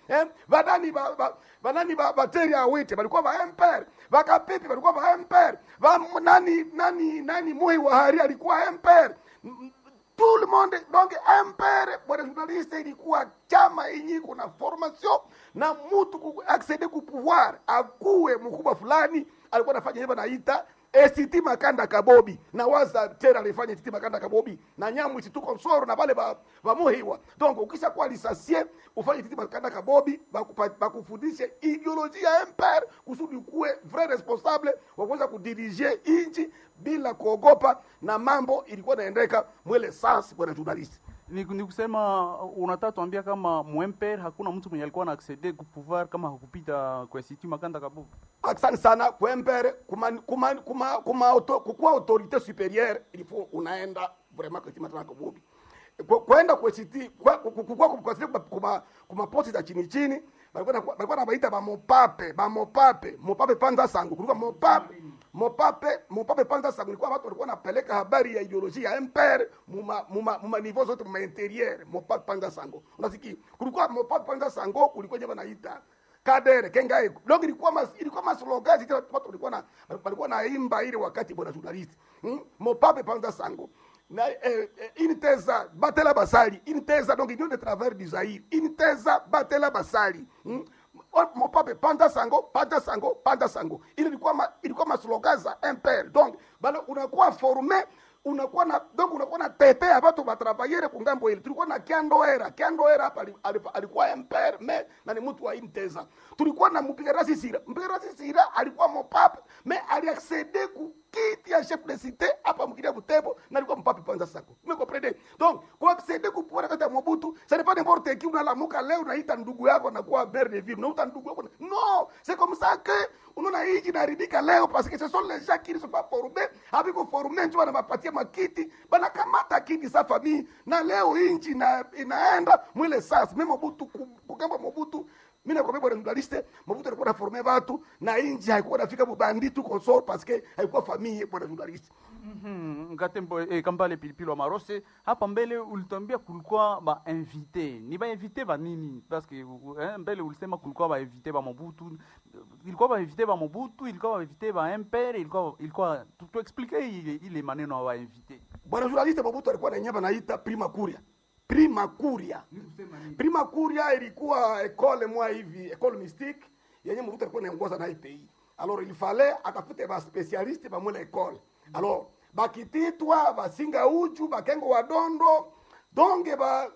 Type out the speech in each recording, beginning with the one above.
eh? vanani ba, ba, vanani ba, bateri awite balikuwa ba empere vakapipi balikuwa ba empere va nani nani nani muhi wa hari alikuwa empere M- tout le monde donc impere bwana journaliste ilikuwa chama yenye kuna formation na mtu ku accede ku pouvoir akuwe mkubwa fulani alikuwa anafanya hivyo naita ACT Makanda Kabobi na waza tena alifanya ACT Makanda Kabobi na nyamu isituko soro na wale ba, ba muhiwa donc ukisha kuwa lisasie ufanye ACT Makanda Kabobi bakupa- bakufundishe ideolojia ya empire kusudi ukuwe vrai responsable wa kuweza kudirige inchi bila kuogopa na mambo ilikuwa inaendeka mwele sans bwana journalist ni, ni kusema unataka tuambia kama mwemper hakuna mtu mwenye alikuwa na accede ku pouvoir kama hakupita kwa Siti Makanda Kabugu. asante sana kwempere kuma kuma kuma kuma auto, kukuwa autorite supérieure il faut unaenda vraiment kwa chima tana kabubi Kwa- kwenda kwa city kwa kukuwa kwa city kuma kuma posti za chini chini balikuwa na- balikuwa nabaita ba mopape ba mopape mopape panza sangu kulikuwa mopape mopape mopape panza sangu ilikuwa watu walikuwa napeleka habari ya ideolojia ya empire muma muma muma niveau zote muma interieur mopape panza sango unasikia kulikuwa mopape panza sango kulikuwa nyama naita kadere kengae donc ilikuwa mas, ilikuwa maslogan zile watu walikuwa na walikuwa naimba ile wakati bwana journalist hmm? mopape panza sango na eh, eh, inteza batela basali inteza donc union de travers du Zaire inteza batela basali hmm? O- mopape panda sango panda sango panda sango ile ilikuwa ma, ilikuwa maslogan za impere donc bana unakuwa formé unakuwa na donc unakuwa na tetea watu batravaillere kungambo ile tulikuwa na kiandoera kiandoera hapa ali- ali- alikuwa empire me na ni mtu wa inteza tulikuwa na mpiga rasi sira mpiga rasi sira alikuwa mopape me aliaccede ku kiti ya chef de cité hapa mkidia butembo na alikuwa mpape panza sako me comprendre donc kwa accede ku pouvoir kata mobutu ça n'est pas n'importe qui unalamuka leo unaita ndugu yako na kuwa maire de ville unauta ndugu yako na- non c'est comme ça que unaona hii inaharibika leo parce que ce sont les gens qui ne sont pas formés haviko formé ndio wanawapatia makiti banakamata kiti sa famille na leo hii nchi ina, inaenda mwile sasa mimi Mobutu ku- kugamba Mobutu mimi nakwambia bwana journaliste Mobutu alikuwa anaforme watu na inji haikuwa nafika bubanditu consort parce que haikuwa famille bwana journaliste Mhm, Ngatembo eh, Kambale Pilipili wa Marose, hapa mbele ulituambia kulikuwa ba invité. Ni ba invité ba nini? Parce que eh, mbele ulisema kulikuwa ba invité ba Mobutu. Ilikuwa ba invité ba Mobutu, ilikuwa ba invité ba MPR, ilikuwa ilikuwa tu, tu explique ile ile maneno ya ba invité. bwana journaliste Mobutu alikuwa na nyamba naita prima curia prima curia prima curia ilikuwa ekole mwa hivi ekole mystique yenye Mobutu alikuwa anaongoza na IPI alors il fallait atafute ba specialiste ba mwele ekole alors bakititwa basinga uchu bakengo wadondo donge ba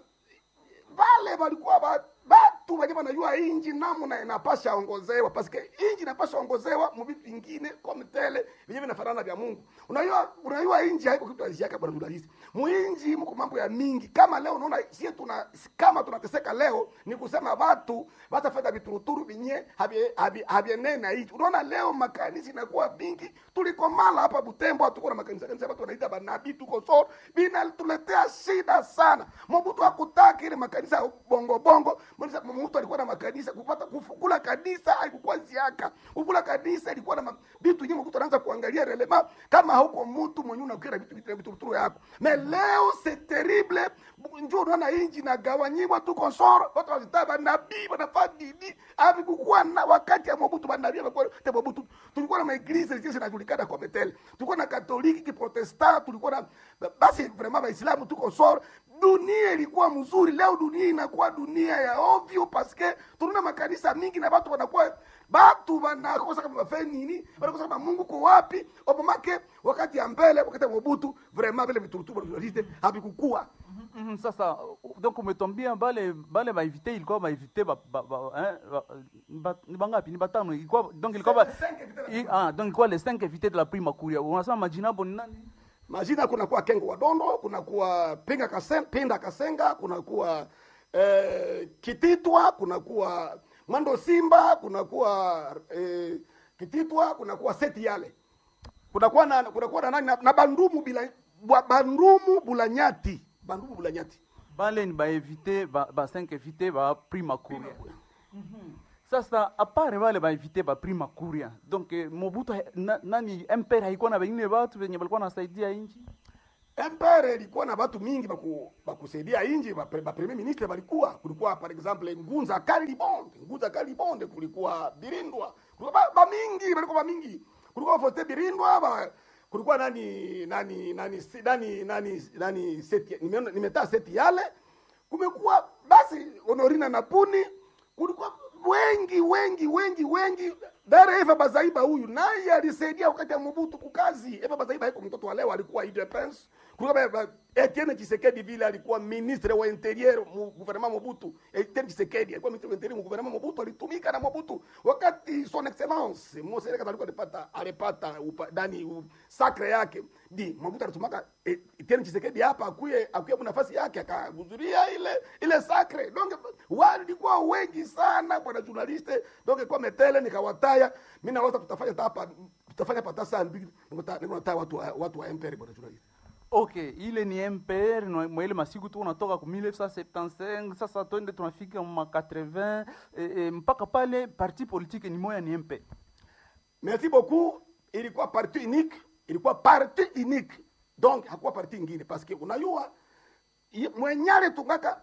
vale walikuwa ba batu wenye wanajua inji namna inapasha ongozewa paske inji inapasha ongozewa muvitu vingine kama tele vyenye vinafanana vya Mungu. Unajua unajua inji haiko kitu aziaka bwana journalist. Muinji mko mambo ya mingi. Kama leo unaona sisi tuna kama tunateseka leo ni kusema watu watafanya vituruturu vinye havienee na hicho. Unaona leo makanisa inakuwa vingi. Tulikomala hapa Butembo hatuko na makanisa kanisa watu wanaita banabii tuko so vinatuletea shida sana. Mobutu hakutaka ile makanisa ya bongo bongo. Mbona mtu alikuwa na makanisa kupata kufukula kanisa haikuwa ziaka. Kufukula kanisa ilikuwa na ma- vitu nyingi mtu anaanza kuangalia relema kama hauko mtu mwenye unakira vitu vitu vitu vitu yako. Mais leo c'est terrible. Njoo unaona inji na gawanyiwa tu konsoro. Watu wanataka banabii wanafanya nini? Havi kukuwa na wakati ya Mobutu banabii walikuwa te Mobutu. Tulikuwa na maeglise zile zinajulikana kwa Betel. Tulikuwa na Katoliki, Kiprotestant, tulikuwa na basi vraiment Waislamu tuko soro dunia ilikuwa mzuri leo dunia inakuwa dunia ya ovyo paske tunaona makanisa mingi na watu wanakuwa batu wanakosa kama wafanye nini wanakosa kama mungu ko wapi opomake wakati ya mbele wakati ya mobutu vraiment vile viturutubu journaliste havikukua Mhm, Sasa uh, donc umetwambia bale bale ba invité ilikuwa ba invité ba, ba, ba, eh, ba, ba, ni bangapi? Ni batano. Ilikuwa donc ilikuwa ba, Cinq invités i, ah donc ilikuwa les 5 invités de la prima curia. Unasema majina hapo ni nani? majina kunakuwa kengo wadondo kunakuwa pinga kasen, pinda kasenga kunakuwa eh, kititwa kunakuwa mwando simba kunakuwa eh, kititwa kunakuwa seti yale kunakuwa na kunakuwa na nani na, na bandumu bila bwa- bandumu bulanyati bandumu bulanyati Bale ni ba invité ba, ba 5 invité ba prima curia. Sasa apare wale ba invité ba prima curia. Donc eh, Mobutu ha- na, nani MPR haikuwa na wengine watu wenye walikuwa wanasaidia nchi. empere ilikuwa na watu mingi baku bakusaidia inji ba, ba premier ministre balikuwa kulikuwa par exemple ngunza kalibonde ngunza kalibonde kulikuwa birindwa kulikuwa ba, ba mingi balikuwa ba mingi kulikuwa fote birindwa ba, kulikuwa nani nani nani si- nani nani nani seti nimeona nimetaa seti yale kumekuwa basi honorina na puni kulikuwa wengi wengi wengi wengi dare eva bazaiba huyu naye alisaidia wakati ya mobutu kukazi eva bazaiba haiko mtoto wa leo alikuwa idepens kulikuwa ba- ba- etienne chisekedi vile alikuwa ministre wa interieur mu gouvernement mobutu etienne chisekedi alikuwa ministre wa interieur mu gouvernement mobutu alitumika na mobutu wakati son excellence mose alikuwa alipata alipata upa, dani u, sacre yake di mobutu alitumaka eh, etienne chisekedi hapa akuye akuye mu nafasi yake akahudhuria ile ile sacre donc walikuwa wengi sana bwana journaliste donc kwa metele nikawataya mimi na watu tutafanya hata hapa tutafanya pata saa mbili nikutaya watu wa, watu wa MPR bwana journaliste okay ile ni mpr na- mwa ile masiku tu unatoka ku 1975 sasa twende tunafika ma 80 eh, eh, mpaka pale parti politique ni moya ni mp merci beaucoup ilikuwa parti unique ilikuwa parti unique donc hakuwa parti ingine parce que unajua i- mwenyale tungaka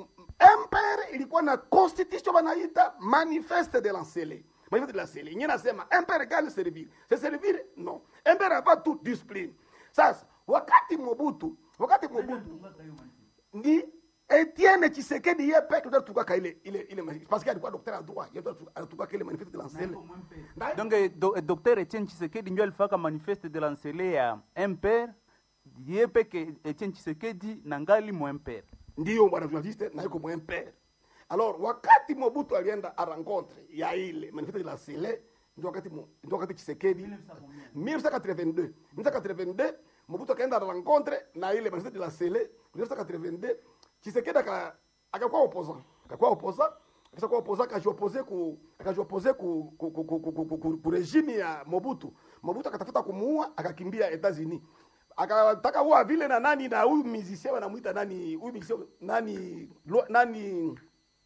MPR ilikuwa na constitution wanaita manifeste de lancele manifeste de lancele ingine nasema MPR égale servir c'est servir non MPR hapa tu discipline sasa wakati Mobutu wakati Mobutu ni Etienne Tshisekedi ye peke ndio tukaka ile ile ile manifeste parce que alikuwa docteur en droit yeye ndio alitukaka ile manifeste de lancele Na- donc eh, do, eh, docteur etienne chisekedi ndio alifaka manifeste de lancele ya mpr ye peke etienne chisekedi na ngali mu mpr ndiyo bwana journaliste na yuko mwempere alors wakati mobutu alienda a rencontre ya ile manifeste de la sele ndio wakati mo- ndio wakati chisekedi 1982 1982 mobutu akaenda a rencontre na ile manifeste de la sele 1982 chisekedi aka akakuwa opposant akakuwa opposant akisha kuwa opposant akajiopose ku akajiopose ku ku, ku, ku, ku, ku, ku, ku, ku regime ya mobutu mobutu akatafuta kumuua akakimbia Etats-Unis akataka kuwa vile na nani na huyu musicien wanamuita nani huyu musicien nani Lwa- nani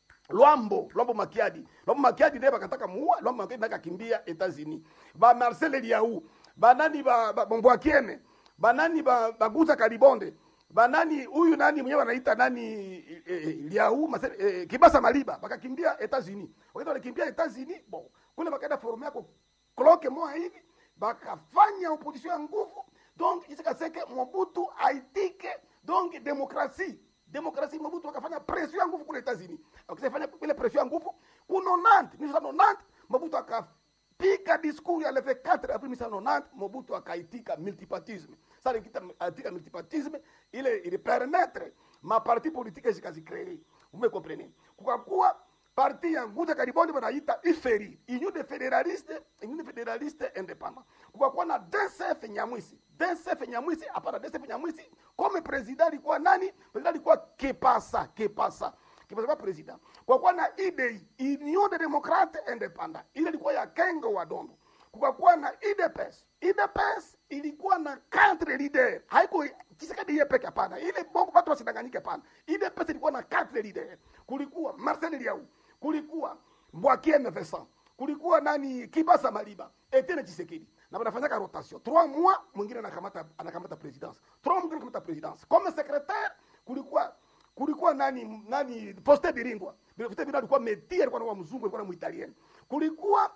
Lwambo Lwambo Makiadi Lwambo Makiadi naye bakataka muua Lwambo Makiadi naye akakimbia Etats-Unis ba Marcel Eliaou ba nani ba, ba Mbwakiene ba nani ba Baguza Kalibonde ba nani huyu nani mwenyewe wanaita nani eh, eh, Liaou Marcel eh, Kibasa Maliba bakakimbia Etats-Unis wakati walikimbia Etats-Unis bon kule bakaenda forum yako kloke moja hivi bakafanya opposition ya nguvu donc isikaseke mobutu aitike donc demokrasi demokrasi mobutu akafanya pression ya nguvu kule etats-unis akisafanya ile pression ya nguvu ku 90 1990 mobutu akapiga discours ya leve 4 avril 1990 mobutu akaitika multipartisme sasa nikita aitika multipartisme ile ili permettre ma parti politique zikazicree vous me comprenez kwa kuwa parti ya nguza kariboni wanaita iferi union de federaliste union de federaliste independant kukakuwa na DCF Nyamwisi DCF Nyamwisi hapana DCF Nyamwisi comme president alikuwa nani president alikuwa Kepasa Kepasa Kepasa kwa president kwa kuwa na IDI Union de Democrate Independant ile ilikuwa ya Kengo wa Dondo kukakuwa na IDPS IDPS ilikuwa na quatre leader haiko Tshisekedi yeye peke hapana ile bongo watu wasidanganyike hapana IDPS ilikuwa na quatre leader kulikuwa Marcel Liau kulikuwa Mbwakiene Vincent kulikuwa nani Kibasa Maliba Etienne Tshisekedi na wanafanyaka rotation trois mois mwingine anakamata anakamata presidence trois mois mwingine anakamata presidence comme secrétaire kulikuwa kulikuwa nani nani Faustin Biringwa Faustin Biringwa alikuwa metie alikuwa na mzungu alikuwa na muitalieni kulikuwa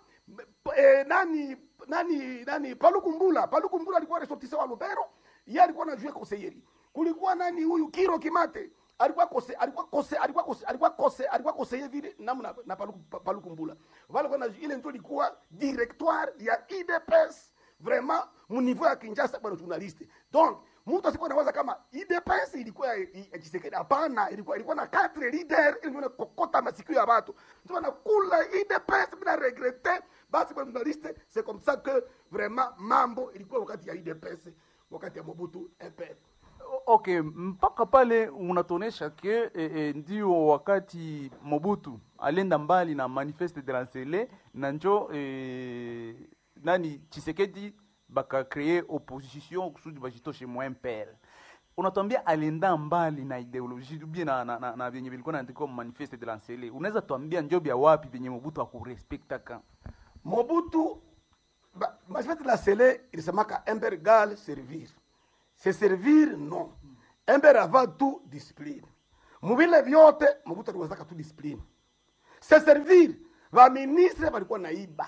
eh, nani nani nani Palukumbula Palukumbula alikuwa ressortissant wa Lubero yeye alikuwa anajua conseiller kulikuwa nani huyu Kiro Kimate alikuwa kose alikuwa kose alikuwa kose alikuwa kose alikuwa conseiller vile namna na Paluku Palukumbula wale kwa ile ndio ilikuwa directoire ya IDPS vraiment mu niveau ya Kinshasa bwana journaliste donc mtu asikuwa anawaza kama IDPS ilikuwa ya ya Tshisekedi hapana ilikuwa ilikuwa na quatre leader ilikuwa na kokota masikio ya watu ndio na kula IDPS bila regretter basi bwana journaliste c'est comme ça que vraiment mambo ilikuwa wakati ya IDPS wakati ya Mobutu MPF O- okay mpaka pale unatuonesha ke eh, eh, ndio wakati mobutu alienda mbali na manifeste de lancele na njo eh, nani chisekedi bakakree opposition kusudi bajitoshe mwa mpr unatwambia alienda mbali na ideologie ubie na, na, na, na vyenye vilikuwa naandikwa mu manifeste de lancele unaweza tuambia njo bya wapi vyenye mobutu akurespektaka Mobutu ba- manifeste de la Sele ilisemaka imper gal servir se servir non embere avant tout discipline muvile vyote mobutu aliwezaka tu discipline se servir vaministre valikuwa naiba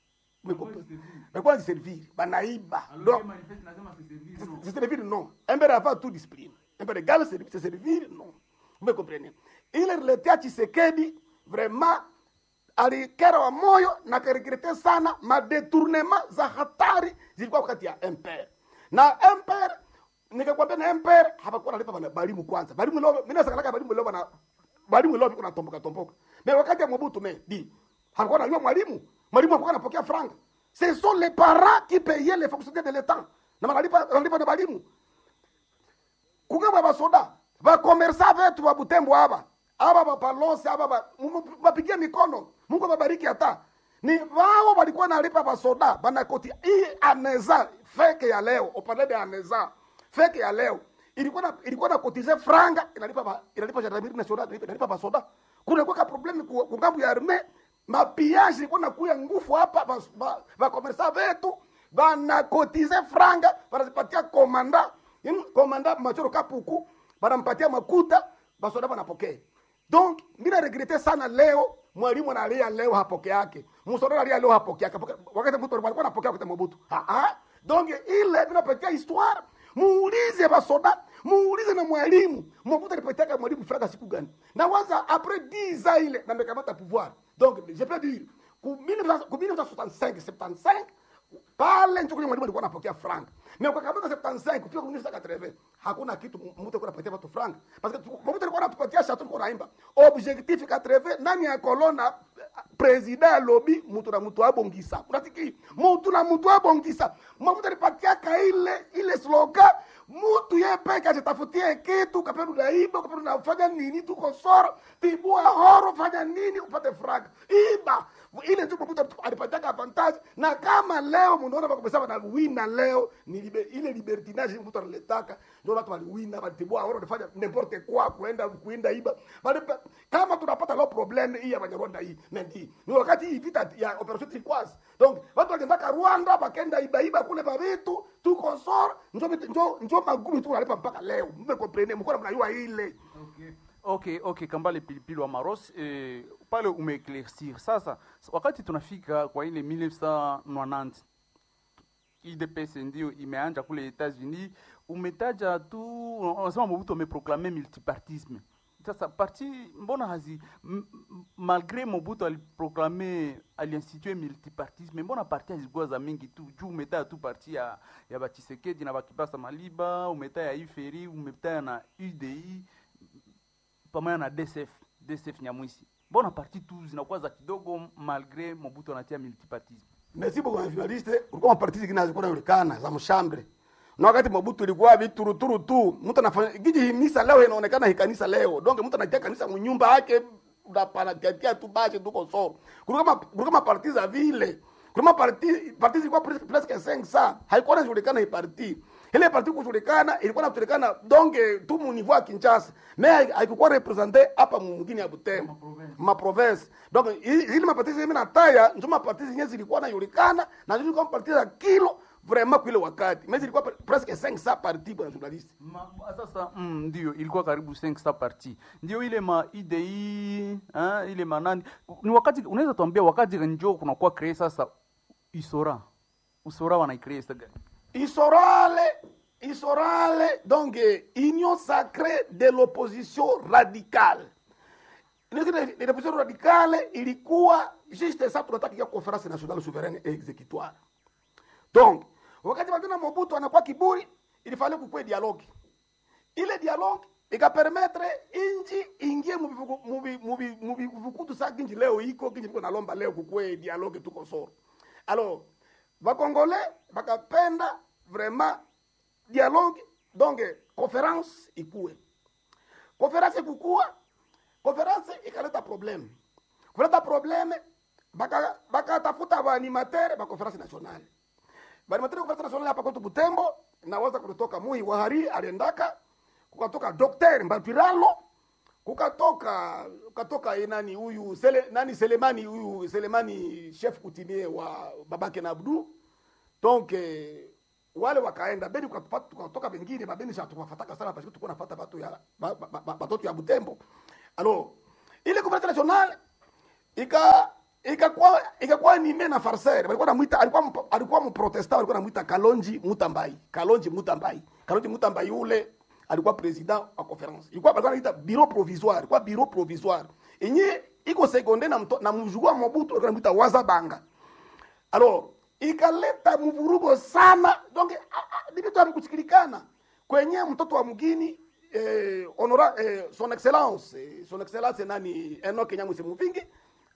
valikuwa najiservir banaiba donc se servir non embere avant tout discipline embere égale se se servir non vous me comprenez ile riletea chisekedi vraiment alikera wa moyo na karegrete sana madetournement za hatari zilikuwa wakati ya mpr na mpr nikakwambia na mpr hapakuwa nalipa bana balimu kwanza balimu leo mimi nasakalaka balimu leo bana balimu leo kuna tomboka tomboka mais wakati ya Mobutu me di hapakuwa nalipa mwalimu mwalimu hapakuwa anapokea franga ce sont les parents qui payaient les fonctionnaires de l'état na wanalipa wanalipa na balimu kungaba basoda bakomersa vetu ba butembo aba aba bapalose aba ba- mu- bapigie mikono mungu ababariki hata ni wao walikuwa nalipa basoda banakoti hii aneza feke ya leo opande de aneza feke ya leo ilikuwa na ilikuwa na kotize franga inalipa ba, inalipa gendarmerie nationale inalipa, inalipa basoda kuna kwa problem ku ku ngambo ya arme mapiage ilikuwa nakuya ngufu hapa ba, ba, ba komersa vetu banakotize franga banazipatia komanda Yaani komanda machoro kapuku banampatia makuta basoda banapokea donc mina regrete sana leo mwalimu analia leo hapoke yake msoda analia leo hapoke yake Poke- wakati mtu alikuwa anapokea wakati Mobutu ah ah donc ile vinapatia histoire muulize basoda muulize na mwalimu Mobutu alipatiaka mwalimu franga siku gani na waza après 10 ans ile na mekamata pouvoir donc je peux dire ku 1965 ku 1965 75 pale ncho kwenye mwalimu alikuwa anapokea frank na ukakamata 75 kufika kwenye 1980 hakuna kitu mtu alikuwa anapatia watu frank parce que mtu alikuwa anatupatia shatu kwa naimba objectif 80 nani ya kolona president ya lobby mtu na mtu abongisa unatiki mtu na mtu abongisa mtu alipatia ka ile ile slogan mtu yeye peke ajitafutie kitu kapenda unaiba kapenda unafanya nini tuko soro tibua horo fanya nini upate frank iba ile ndio mtu alipataka avantage na kama leo mnaona bakobesa wanawina leo ni libe, ile libertinage mtu analetaka ndio watu waliwina watibua horo wanafanya n'importe quoi kuenda kuinda iba bali kama tunapata leo problem hii ya Banyarwanda hii mendi ni wakati hii vita ya operation Turquoise donc watu waliendaka Rwanda bakenda iba iba kule ba vitu tuko soro njo njo njo magumu tu wanalipa mpaka leo mmekomprene mko mnajua ile okay okay kambale pilipili wa maros eh, pale umeeclaircir sasa wakati tunafika kwa ile 1990 idps ndio imeanja kule etats-unis umetaja tu unasema mobutu ameproklame multipartisme sasa parti mbona hazi m- m- malgré mobutu aliproklame aliinstitue multipartisme mbona parti hazikuwa za mingi tu juu umetaja tu parti ya, ya bachisekedi na bakipasa maliba umetaja ya iferi umetaja na udi pamoja na DSF DSF Nyamwisi. Mbona parti tu zinakuwa za kidogo malgre Mobutu anatia multipartisme? Merci beaucoup journaliste. Ulikuwa maparti zingine hazikuwa zinaonekana za mshambre. Na wakati Mobutu ilikuwa vituruturu tu, mtu anafanya giji himisa leo inaonekana hii kanisa leo. Donc mtu anatia kanisa mnyumba yake unapana tia tu basi tuko so. Kulikuwa ma- kulikuwa maparti za vile. Kulikuwa maparti parti zilikuwa presque presque 500. Haikuwa inajulikana hii parti. Ile parti kujulikana ilikuwa inajulikana donc tu mu niveau ya Kinshasa. Mais haikuwa represente hapa mwingine ya Butembo ma province donc hi- hili maparti zingine nataya ndio maparti zingine zilikuwa najulikana na zilikuwa maparti za kilo vraiment kwa ile wakati mais zilikuwa pre- presque 500 parti bwana journaliste Ma, sasa mm, ndio ilikuwa karibu 500 parti ndio ile ma IDI hein, ile manani ni wakati unaweza tuambia wakati njo kunakuwa cree sasa isora usora wanaicree sasa gani isorale isorale donc eh, union sacrée de l'opposition radicale Ile l'opposition radicale ilikuwa juste ça tunataka ya conférence nationale souveraine et exécutoire donc wakati wakina Mobutu anakuwa kiburi ilifale kukwe dialogue ile dialogue ikapermetre inji ingie mubivuku- mubi- mubi- mubivukutu sa kinji leo iko kinji iko nalomba leo kukwe dialogue tuko soro alors bakongole bakapenda vraiment dialogue donc conférence ikuwe conférence ikukua conférence ikaleta problème kuleta problème baka bakatafuta baanimatere ba conférence nationale baanimatere ba conférence nationale hapa kwetu Butembo naweza kutoka Muhi Wahari aliendaka kukatoka Dr. Mbapiralo kukatoka kukatoka eh, nani huyu sele, nani Selemani huyu Selemani chef coutumier wa babake na Abdu donc eh, wale wakaenda beni tukapata- tukatoka bengine babeni sha tukafataka sana parce que tulikuwa nafuata batu ya ba- ba- ba- batoto ya Butembo alors ile conference nationale ika ikakuwa ikakuwa anime na farser walikuwa namuita alikuwa mp- alikuwa mprotestant walikuwa namuita Kalonji Mutambai Kalonji Mutambai Kalonji Mutambai ule alikuwa president wa conference ilikuwa walikuwa naita bureau provisoire ilikuwa bureau provisoire yenye iko seconde na mto, na mjukuu wa Mobutu walikuwa namuita Wazabanga alors ikaleta mvurugo sana donc ah, ah, ni vitu havikusikilikana kwenye mtoto wa mgini eh, honora, eh, son excellence eh, son excellence nani Enoch Nyamwisi Muvingi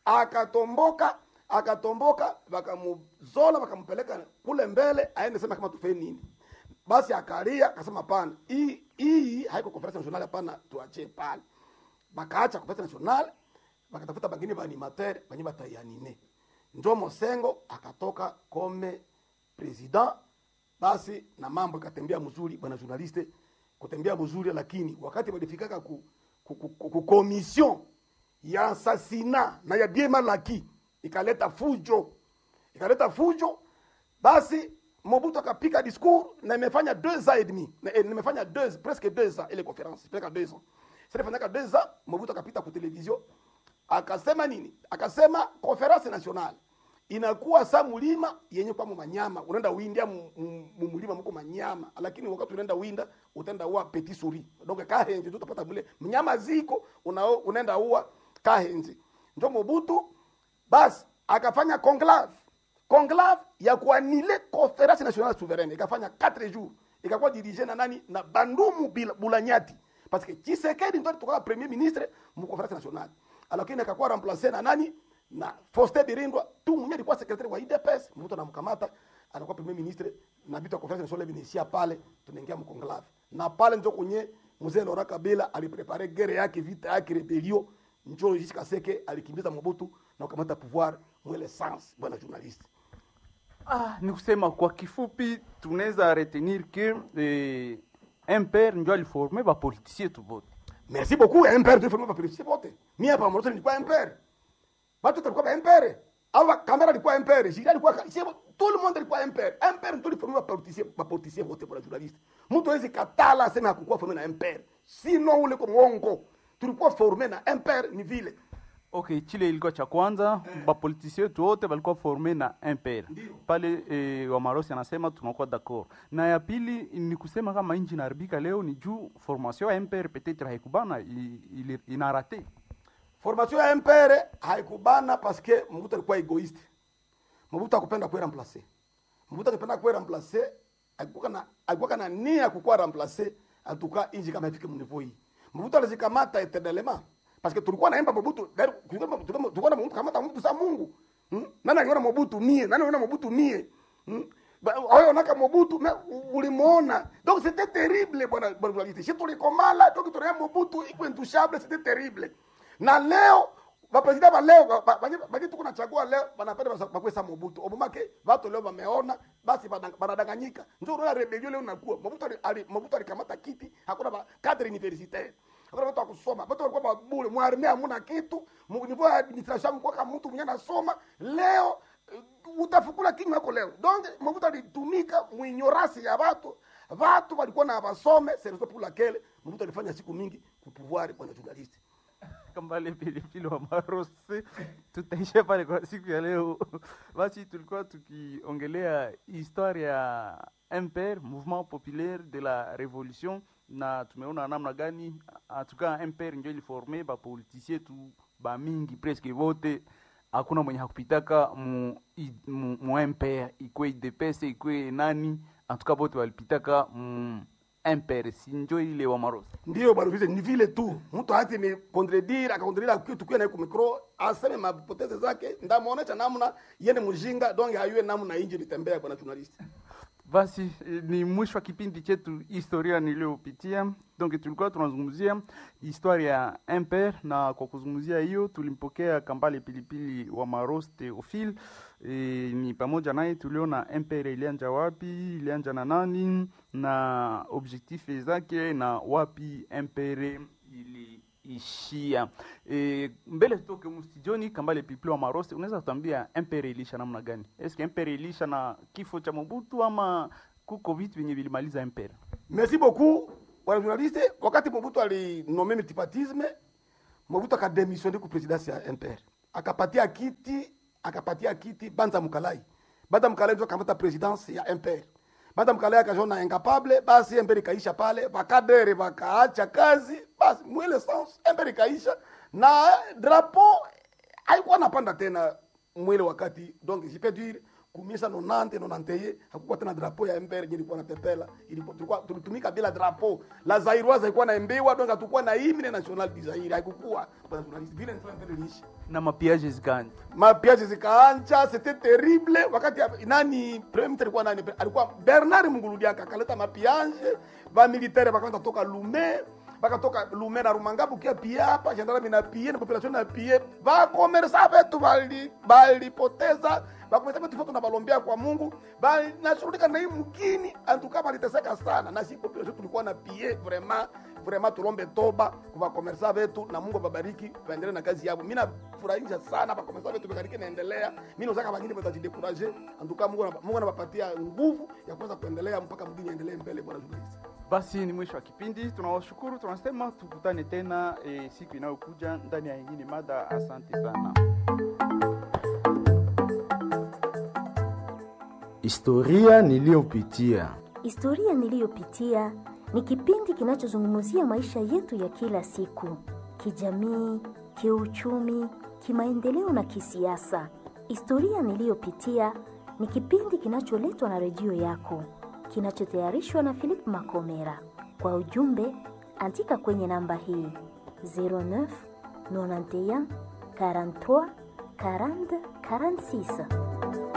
akatomboka akatomboka wakamuzola wakampeleka kule mbele aende sema kama tufe nini basi akalia akasema pana hii hii haiko conference nationale hapana tuachie pale bakaacha conference nationale bakatafuta bangine ba animateur banye bataianime njo Mosengo akatoka kome president basi na mambo ikatembea mzuri bwana journaliste kutembea mzuri lakini wakati walifikaka ku, ku, ku, ku, ku commission ya asasina na ya Diema Laki ikaleta fujo ikaleta fujo basi Mobutu akapika discours na imefanya deux ans et demi na eh, nimefanya deux presque deux ans ile conférence presque deux ans sasa ifanyaka deux ans Mobutu akapita ku television akasema nini akasema conference nationale inakuwa sa mulima yenye kwa manyama unaenda windia mu- mu- mu mulima mko manyama lakini wakati unaenda winda utaenda ua petit souris donc kahenzi tu utapata mule mnyama ziko una, unaenda ua kahenzi njo Mobutu basi akafanya conclave conclave ya kuanile conference nationale souveraine ikafanya 4 jours ikakuwa dirige na nani na Bandumu Bila- Bulanyati parce que Tshisekedi ndo alitoka premier ministre mu conference nationale lakini akakuwa remplacer na nani na Faustin Birindwa tu mwenye alikuwa secretary wa UDPS mtu anamkamata anakuwa premier ministre na vitu ya conference nationale vinaishia pale tunaingia mu conclave na pale ndio kwenye mzee Laurent Kabila aliprepare guerre yake vita yake rebellion njo Joseph Kaseke alikimbiza Mobutu na kukamata pouvoir mwele sans bwana journaliste Ah, ni kusema kwa kifupi tunaweza retenir que eh, MPR ndio aliforme bapolitisie tu vote merci beaucoup MPR tu former politicien wote mimi hapa Morocco nilikuwa MPR watu walikuwa ba MPR au kamera ilikuwa MPR jira ilikuwa si tout le monde ilikuwa MPR MPR ndio former politicien ba politicien wote bwana journaliste mtu hawezi katala aseme hakukuwa former na MPR sino ule kwa mwongo tulikuwa former na MPR ni vile okay chile ilikuwa cha kwanza bapolitisie wetu wote walikuwa forme na MPR Ndio. pale eh, wamarosi anasema tunakuwa d'accord na ya pili ni kusema kama nchi inaharibika leo ni juu formation ya MPR peut-être haikubana i- ili- inarate formation ya MPR haikubana parce que Mobutu alikuwa egoiste. Mobutu akupenda kuwa remplacer. Mobutu akipenda kuwa remplacer, alikuwa na alikuwa na nia ya kukuwa remplacer atuka inji kama ifike mnivo hii. Mobutu alizikamata eternellement parce que tulikuwa naimba Mobutu, dari- tulikuwa tulikuwa na Mobutu kamata Mobutu sa Mungu. Hmm? Nani anaona Mobutu mie? Nani anaona Mobutu mie? Hmm? Ba- Wewe unaka Mobutu na ulimuona. Donc c'était terrible bwana bwana journaliste. Sisi tulikomala, donc tunaona Mobutu iko intouchable, c'était terrible na leo bapresident ba leo ba- ba- banye- banye tuko nachagua leo banapenda basa- bakwesa Mobutu obumake watu leo wameona basi badang- banadanganyika ndio unaona rebellion leo inakuwa Mobutu ali, ali, Mobutu alikamata kiti hakuna ba cadre universitaire hakuna watu wa kusoma watu walikuwa babule mwarmea hamuna kitu mu niveau ya administration kwa kama mtu mwenye anasoma leo eh, utafukula kinywa yako leo donc Mobutu alitumika muignorance ya watu watu walikuwa na basome c'est raison pour laquelle Mobutu alifanya siku mingi kupouvoir bwana journaliste kambale pilipili wa marosi tutaisha pale kwa siku ya leo basi tulikuwa tukiongelea histoire ya MPR mouvement populaire de la révolution na tumeona namna gani atuka MPR ndio iliforme bapolitisie tu bamingi presque vote hakuna mwenye hakupitaka mu, i- mu, mu MPR ikwe IDPS ikwe nani antuka vote walipitaka mu MPR si njo ile wa marosi ndio bwana vile ni vile tu mtu hati ni contredire akacontredire kitu kwa naye kumikro aseme mapoteze zake ndamuonesha namna yene mjinga donc hayue namna inji litembea bwana journalist Basi eh, ni mwisho wa kipindi chetu historia niliyopitia. Donc tulikuwa tunazungumzia historia ya Imper, na kwa kuzungumzia hiyo tulimpokea Kambale Pilipili wa Maros Theophile. E, ni pamoja naye tuliona Imper ilianja wapi, ilianja na nani na objectif zake na wapi Imper iliishia. E, mbele tutoke mstudioni, Kambale Pilipili wa Maros, unaweza kutuambia Imper ilisha namna gani? Eske Imper ilisha na kifo cha Mobutu ama kuko vitu vyenye vilimaliza mpera merci beaucoup wana journaliste wakati mobutu alinome multipartisme mobutu akademissione ku presidence ya mpr akapatia kiti akapatia kiti banza mukalai banza mukalai ndio akamata presidence ya mpr banza mukalai akajona incapable basi mpr ikaisha pale bakadere bakaacha kazi basi mwile sens mpr ikaisha na drapeau haikuwa napanda tena mwile wakati donc je peux dire kumisa nonante nonanteye hakukuwa tena drapo ya mbere ilikuwa napepela ilikuwa tulikuwa tulitumika bila drapo la zairoise haikuwa naembewa donc hatukuwa na hymne national du Zaire haikukuwa bwana journalist vile ndio mbele lishi na mapiage zikaanja mapiaje zikaanza c'était terrible wakati ya- nani premier ministre alikuwa nani alikuwa Bernard Munguludiaka akaleta mapiaje ba militaire bakaanza toka Lume bakatoka Lume na Rumangabu kia pia hapa gendarme na pia na population na pia ba commerce vetu bali balipoteza bakomesa vetu foto na balombea kwa Mungu bali nashughulika na hii mkini antuka baliteseka sana na si population tulikuwa na pia vraiment vraiment tulombe toba kwa bakomersa vetu na Mungu ababariki waendelee na kazi yao. Mimi nafurahisha sana bakomersa vetu bekariki naendelea. Mimi nataka wengine watajidekuraje. Antuka Mungu anapa- Mungu anawapatia nguvu ya kuweza kuendelea mpaka mgini endelee mbele bwana journalist. basi ni mwisho wa kipindi tunawashukuru tunasema tukutane tena e, siku inayokuja ndani ya ingine mada asante sana Historia niliyopitia. Historia niliyopitia ni kipindi kinachozungumzia maisha yetu ya kila siku, kijamii, kiuchumi, kimaendeleo na kisiasa. Historia niliyopitia ni kipindi kinacholetwa na redio yako, kinachotayarishwa na Philip Makomera. Kwa ujumbe, andika kwenye namba hii 09 91 43 40 46.